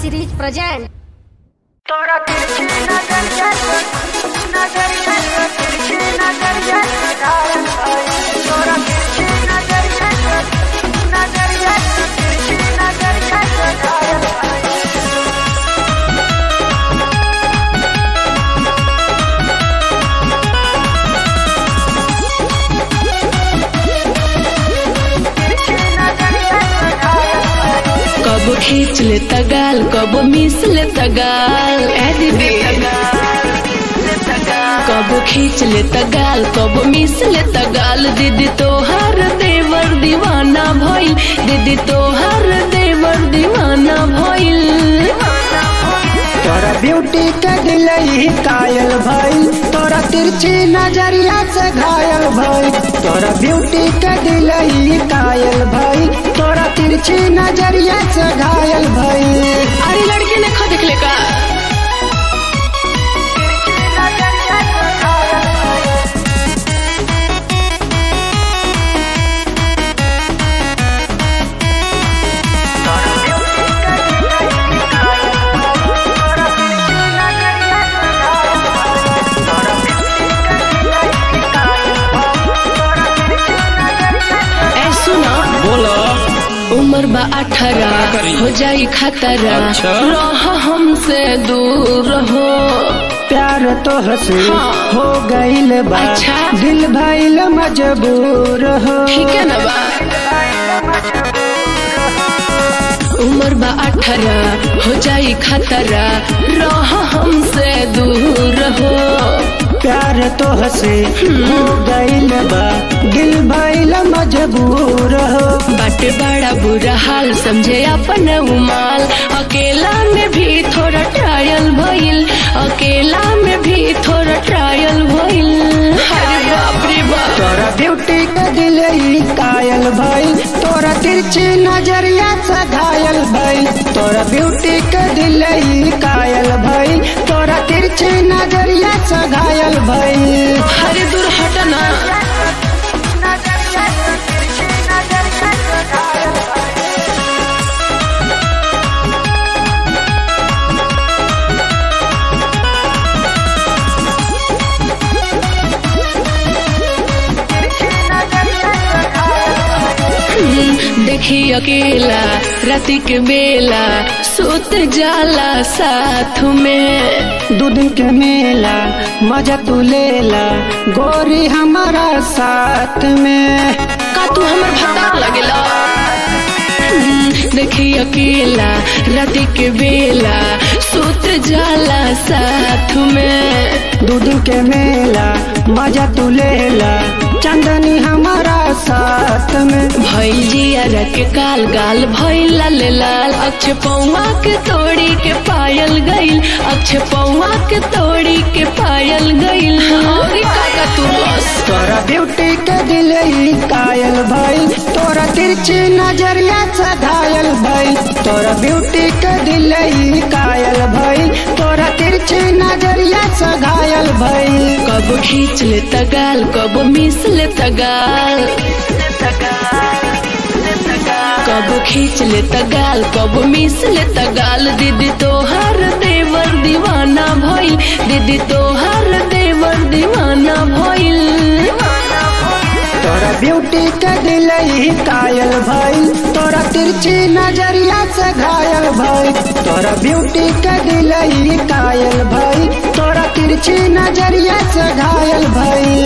series present. तोरा तिरछी नजरिया नजरिया तिरछी नजरिया घायल भाई तोरा तिरछी नजरिया नजरिया तिरछी नजरिया घायल भाई तिरछी नजरिया घायल भाई कब खींच ले तगाल कब मिस ले तगाल ए दीदी कब खींच ले तगाल कब मिस ले तगाल दीदी तोहार देवर दीवाना भइल दीदी तोहार देवर दीवाना भइल तोरा ब्यूटी के दिलई कायल भइल तोरा तिरछी नजरिया से घायल भइल तोरा ब्यूटी के दिलई कायल भइल तोरा तिरछी नजरिया से घायल भइल अरे लड़के ने खो देख ले का ए सुना बोलो उम्र बा अठारह करी? हो जाई खतरा अच्छा। रह हमसे दूर हो प्यार तो हसे हाँ। हो गइल बा अच्छा। दिल भइल मजबूर हो ठीक है ना बा उम्र बा अठारह हो जाई खतरा रह हमसे दूर हो प्यार तो हसे हो गइल बा दिल भइल मजबूर हो बट बड़ा बुरा हाल समझे अपन उमाल अकेला में भी थोड़ा ट्रायल भइल अकेला में भी थोड़ा ट्रायल भइल अरे बाप रे बाप तोरा ब्यूटी के दिलई कायल भइल तोरा तिरछी नजरिया से घायल भइल तोरा ब्यूटी के दिलई कायल भइल तोरा तिरछी नजरिया से घायल भइल अरे दूर हटना हम्म, देखी अकेला राति के बेला सुत जाला साथ में दू दिन के मेला मजा तू लेला गोरी हमारा साथ में का तू हमर भत्ता लगेला हम्म, देखी अकेला राति के बेला सुत जाला साथ में दू दिन के मेला मजा तू लेला चंदनी हमारा साथ में भइल जिया के काल गाल भइल लाल लाल अक्ष पौवा के तोड़ी के पायल गइल अक्ष पौवा के तोड़ी के पायल गइल और काका तू बस तोरा ब्यूटी के दिलई कायल भइल तोरा तिरछी नजरिया से घायल भइल तोरा ब्यूटी के दिलई कायल भइल तोरा तिरछी नजरिया से घायल भइल कब खींच ले तगाल कब मिस ले तगाल कब खींच ले तगाल कब मिस ले तगाल दीदी तोहर देवर दीवाना भइल दीदी तोहर देवर दीवाना भइल तोरा ब्यूटी के दिलई कायल भइल तोरा तिरछी नजरिया से घायल भइल तोरा ब्यूटी के दिलई कायल भइल तोरा तिरछी नजरिया से घायल भइल